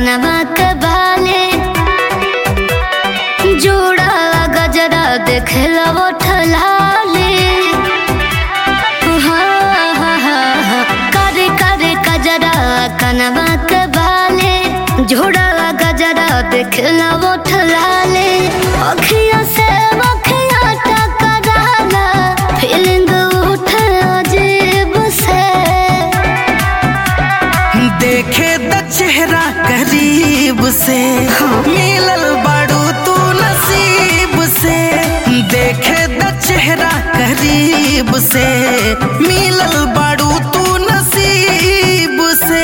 कनवा के बाले जोड़ा गजरा देखला वो ठलाले हाँ, हाँ, हाँ, हाँ, करे करे कजरा कनवा के बाले जोड़ा गजरा देखला वो ठलाले अखियां से अखियां टकराला फीलिंग उठे अजीब से देखे द चेहरा करीब से मिलल बाड़ू तू नसीब से देखे द चेहरा करीब से मिलल बाड़ू तू नसीब से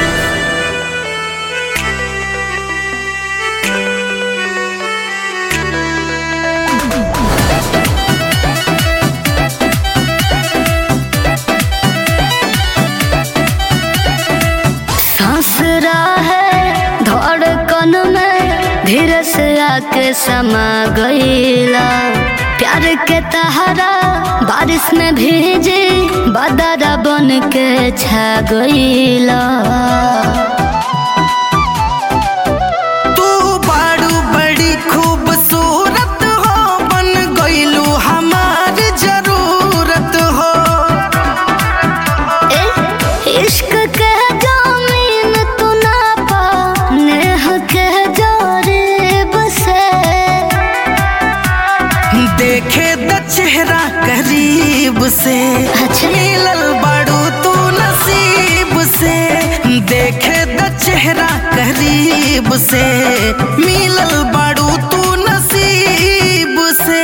सांस है धड़कन में धीरे से आके समा गईला प्यार के तहरा बारिश में भीजे बदरा बन के छा गईला तू बाड़ू बड़ी खूबसूरत हो बन गईलू हमार जरूरत हो ए, इश्क के जामीन तू ना पा नेह के जारीब से देखे द चेहरा करीब से अच्छा। मिलल बाड़ू तू नसीब से देखे द चेहरा करीब से मिलल बाड़ू तू नसीब से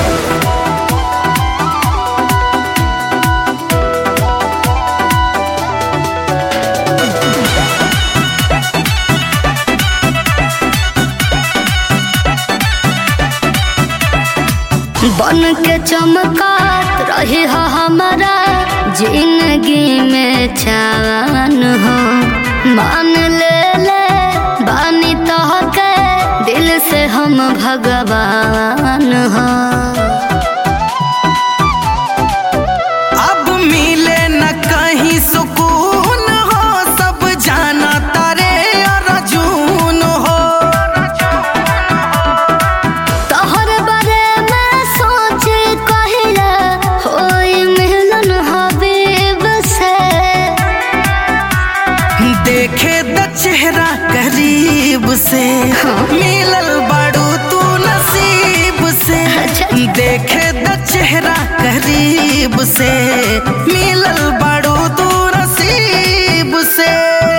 बन के चमकात रही हो हमारा जिंदगी में चान हो मान ले ले बानी तो के दिल से हम भगवान हो अब मिले न कहीं सुकून हो सब जाना तारे अर्जुन हो तोहर बारे में सोच कहिला होई मिलन हबीब से देखे द चेहरा करीब से मिलल बाड़ू तू नसीब से अच्छा। देखे द चेहरा करीब से मिलल बाड़ू तू नसीब से